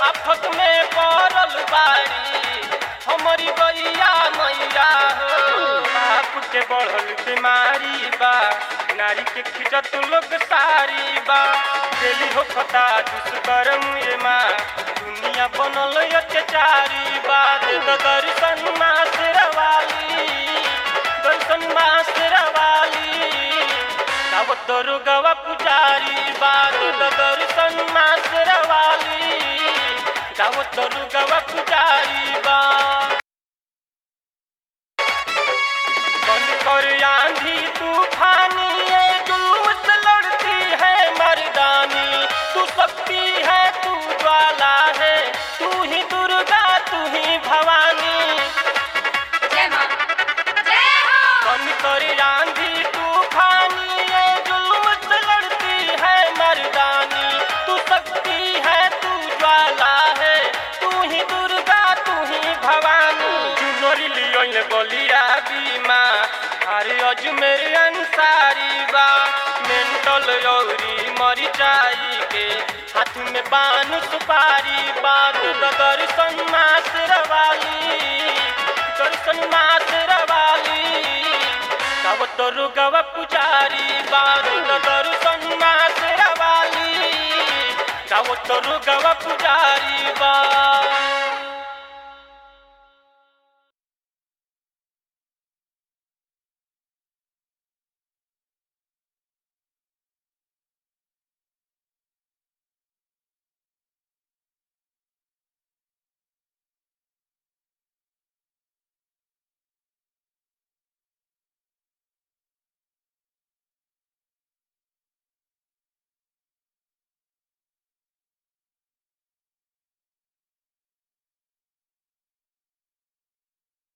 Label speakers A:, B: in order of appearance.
A: आफत में पड़ल बारी हमारी गैया मैया हो बाप के बढ़ल बीमारी बा नारी के खिजत लोग सारी बा दिली हो खता दुष्कर्म ये माँ दुनिया बनल अत्याचारी बा दे दो दर्शन माँ शेरवाली दर्शन माँ शेरवाली गाव तोरु गवा पुजारी बा दे दो दर्शन माँ शेरवाली गाव तोरु गवा पुजारी बा बंद कर आंधी तूफानी ये जुल्म से लड़ती है मर्दानी तू शक्ति है तू ज्वाला है तू ही दुर्गा तू ही भवानी
B: जय मां जय हो
A: बंद कर आंधी तूफानी ये जुल्म से लड़ती है मर्दानी तू शक्ति है तू ज्वाला है तू ही दुर्गा तू ही भवानी चुनरी लियोन बलिया बीमा अरे अजमेर अंसारी बा मेंटल यौरी मरिचाई के हाथ में बान सुपारी बात दर्शन मास रवाली दर्शन मास रवाली गाव तोरु गव पुजारी बात दर्शन मास रवाली गाव तोरु गव पुजारी बा